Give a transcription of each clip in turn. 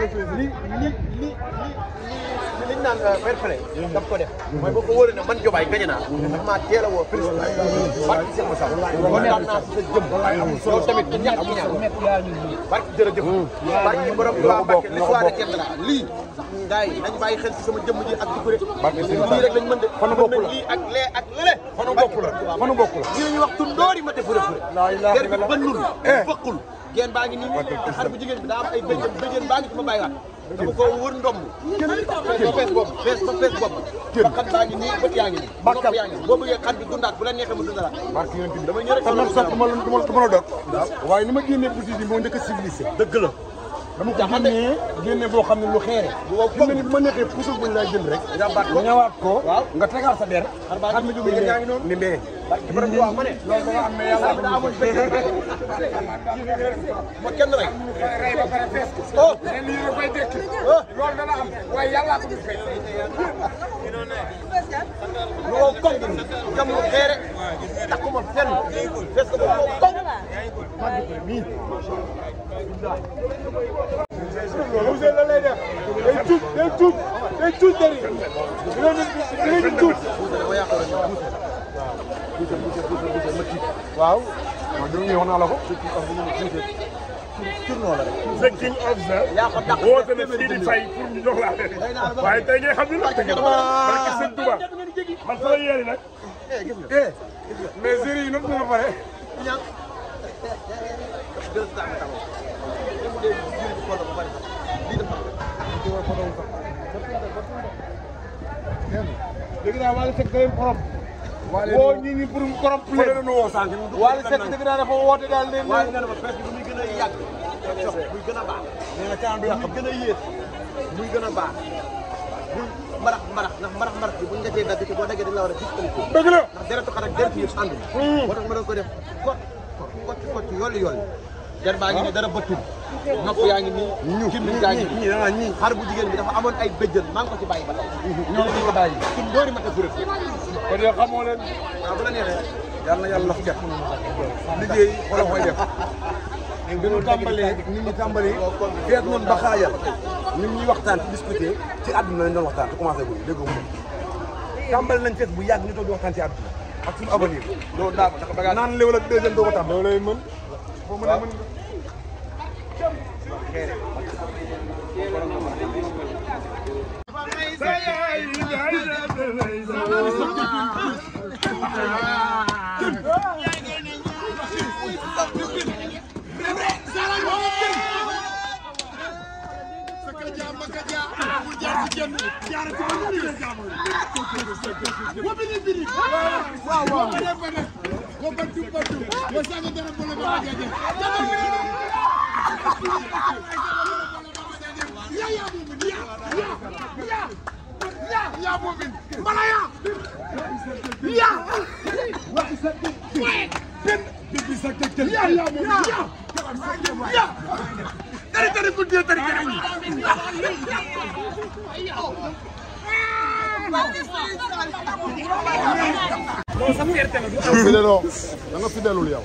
li li li li liñ naan fair play daf ko def mooy boo ko wóoree ne man Jobaay gañe naa daf maa teel a woo président barki Cheikh Massa kontaan naa si sa jëm yow tamit du ñàkk bu ñàkk barki jërëjëf barki borom Tuubaa Mbàkke li soir de kenn la lii gars yi nañ bàyyi xel si sama jëmm ji ak di ko de lii rek lañ mën de Fanu bokk la. lii ak lee ak lële fanu bokk la fanu bokk la ñi lañuy wax tundoori ma te fure fure laa ilaaha der bi illallaah. bënnul Eh. fëqul geen baa ngi nii xar bu jigéen bi daa am ay bëjjën bëjjën baa ngi fi ma bàyyiwaat dama ko wër ndomb fees ba fees bopp fees ba fees bopp ba xat baa ngi nii bët yaa ngi nii bopp yaa ngi nii boo bëggee xar bi dundaat bu la neexee mu dundalaat barke yonent bi damay ñëw rek kon nag sax dama la dama la dama la dog waaye ni ma génnee boutique bi moo njëkk a civilisé dëgg la dama ko génnee génne boo xam ne lu xeere fi mu ne nii bu ma neexee puso buñ lay jël rek nga ñëwaat ko nga tegaat sa der xar mi jóge yaa ngi noonu ni mbee borom wax ma ne loolu da nga am ne yàlla daa amul bëjjën ma kenn rek oh leen li yéen koy dekki oh loolu dana am waaye yàlla ko dul fay lu wow koŋ gi jam lu xeere takkuma fenn fees ko ba wow koŋ Ousseyn la lay def day tuut day tuut day tuut dari léegi tuut waaw waaw dama ñëw wax naa la ko the king of the yaa ko dàq woote na fii di fay pour ñu jox la affaire waaye tey ngay xam ni nag tëgg barke sëñ Touba man sama yéene nag eh mais série yi noonu nga pare ñaan deux cent taw même bu dee jiw bi xoolal ba pare sax lii dafa dégg naa Wally Seck da leen korom woo ñi ñi pour korom leen nu woo sànq Wally Seck dégg naa dafa woote daal leen waaye nee na ma presse bi muy gën a yàgg jox muy gën a baax nee na caan du muy yàqam gën a yéex muy gën a baax bul mbarax mbarax ndax mbarax mbarax bi buñ nga cee dagg te boo daggee dañ la war a disqualifié dëgg la ndax deretu xar ak deretu yëpp ànd moo tax ma doon ko def kot kot kot yolli yolli der baa ngi nii dara bëttul nopp yaa ngi nii kim bi yaa ngi nii ñii da ñii xar bu jigéen bi dafa amoon ay bëjjën maa ngi ko ci bàyyi ba tey ñoo ngi ko bàyyi suñ doori ma te fure kon yow xamoo leen waaw bu la neexee yàlla na yàlla laf cat liggéey xoolal koy def bi ñu tàmbalee nit ñi tàmbalee feet noonu ba xaajal nit ñi waxtaan ci discuter ci àdduna lañ doon waxtaan te commencé guñu déggoo mu tàmbali nañ feet bu yàgg ñu toog di waxtaan ci àdduna ak suñu avenir loolu daa ndax bagage naan léwal ak deuxième doo ko tàmm loolu lay mën boo mën a mën fidèle da nga fidèlul yow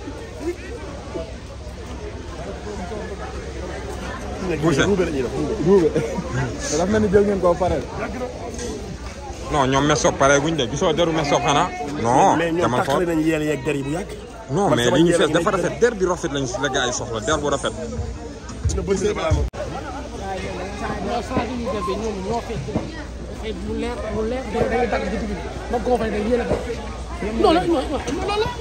ruube te daf mel ni jël ngeen koo pare non ñoom meso pare guñ de gisoo deru meso xanaa non mais ñoom demal xool taxale nañu yéen yeeg der yi bu yàgg. non man mais sama li ñu yéene fees yi dafa lañ rafet der bi rafet lañ la gars yi soxla der bu rafet na bëri na balaa moom. non saa yu ñuy defee ñoom ñoo fekk dafay lu leer lu leer da ngay dagg ci digg ba koo fay day yéene ko. non non non non non.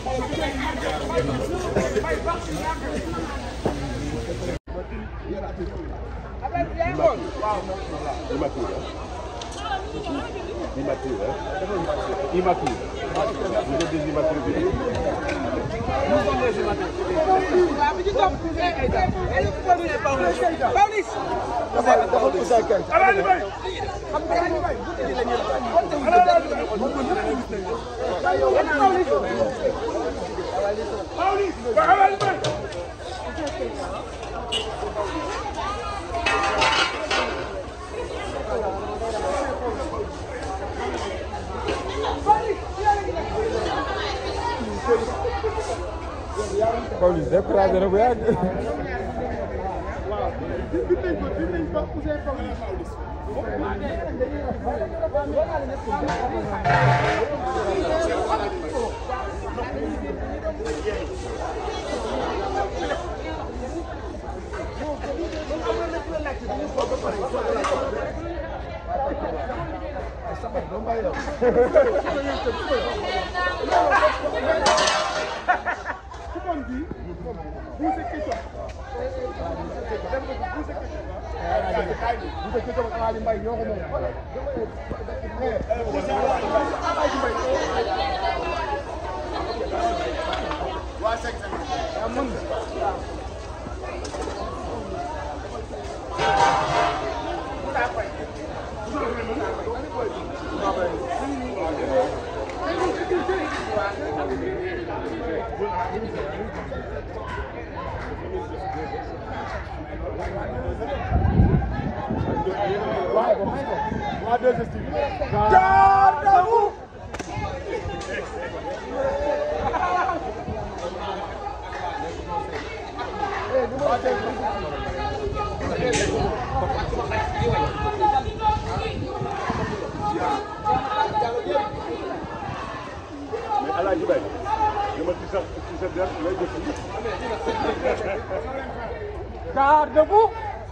Pawlish découragé na bu yàgg mais Alaaji Bay dama ci sa ci sa der lay def Garde-vous.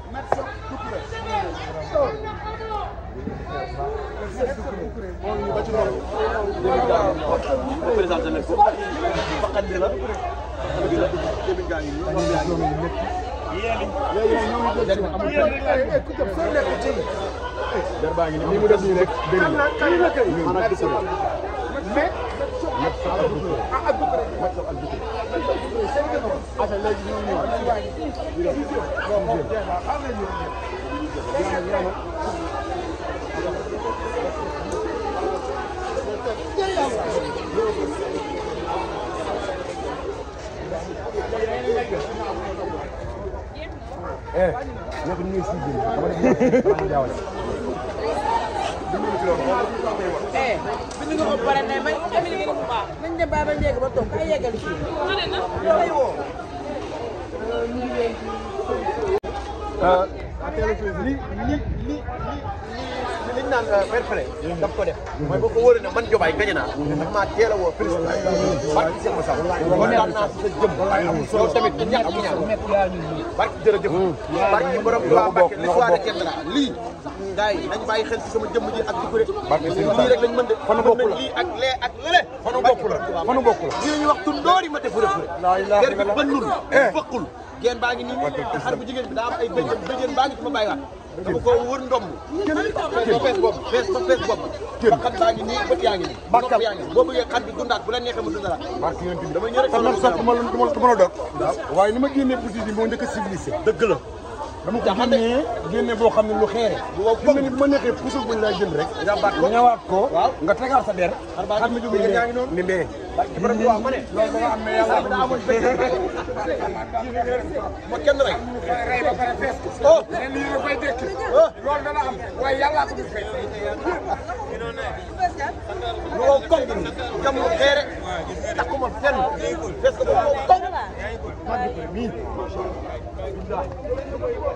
présenté leen ko faqat bi la bi la jëmi gaa ngi nii der baa ngi nii mu def nii rek dégg nga maanaam gis nga eh bind nga ko pare ne may Amady nga ko baax nañ dem bàyyi ba njëkk ba toog ay yeggali fii lay woo li li li li liñ naan fair play daf ko def mooy boo ko wóoree ne man Jobaay gañe naa daf maa teel a woo président barki Cheikh Massa kontaan naa si sa jëm yow tamit ñu ñàkk ñaan barki jërëjëf barki borom Tuubaa Mbàkke li soirée Diendra lii gars yi nañ bàyyi xel si sama jëmm ji ak di ko lii rek lañ mën de Fanu bokk la. lii ak lee ak lële fanu bokk la fanu bokk la lii ñu wax tundoori ma def rëf der bi bënnul fëqul geen baa ngi nii xar bu jigéen bi daa am ay bëjjën bëjjën baa ngi ci ma bàyyiwaat dama ko wër ndomb ba fees bopp fees ba fees bopp xar baa ngi nii bët yaa ngi nii nopp yaa ngi nii boo bëggee xar bi dundaat bu la neexee mu dundalaat barke yonent bi dama ñëw rek te man sax du ma la du ma du ma la dog waaye ni ma génnee boutique bi moo njëkk a civilisé dëgg la dama ko génnee génne boo xam ne lu xeere fi mu ne ni bu ma neexee pusul buñ lay jënd rek ñëwaat ko nga tegaat sa der xam ne jóge ne ni mbee borom bi wax ma ne loolu dama am mais yàlla daa amul bëjjën ma kenn rek oh loolu dana am waaye yàlla ko du fay lu wow koŋ gi nii jam lu xeere takkuma fenn fees ko ba wow koŋ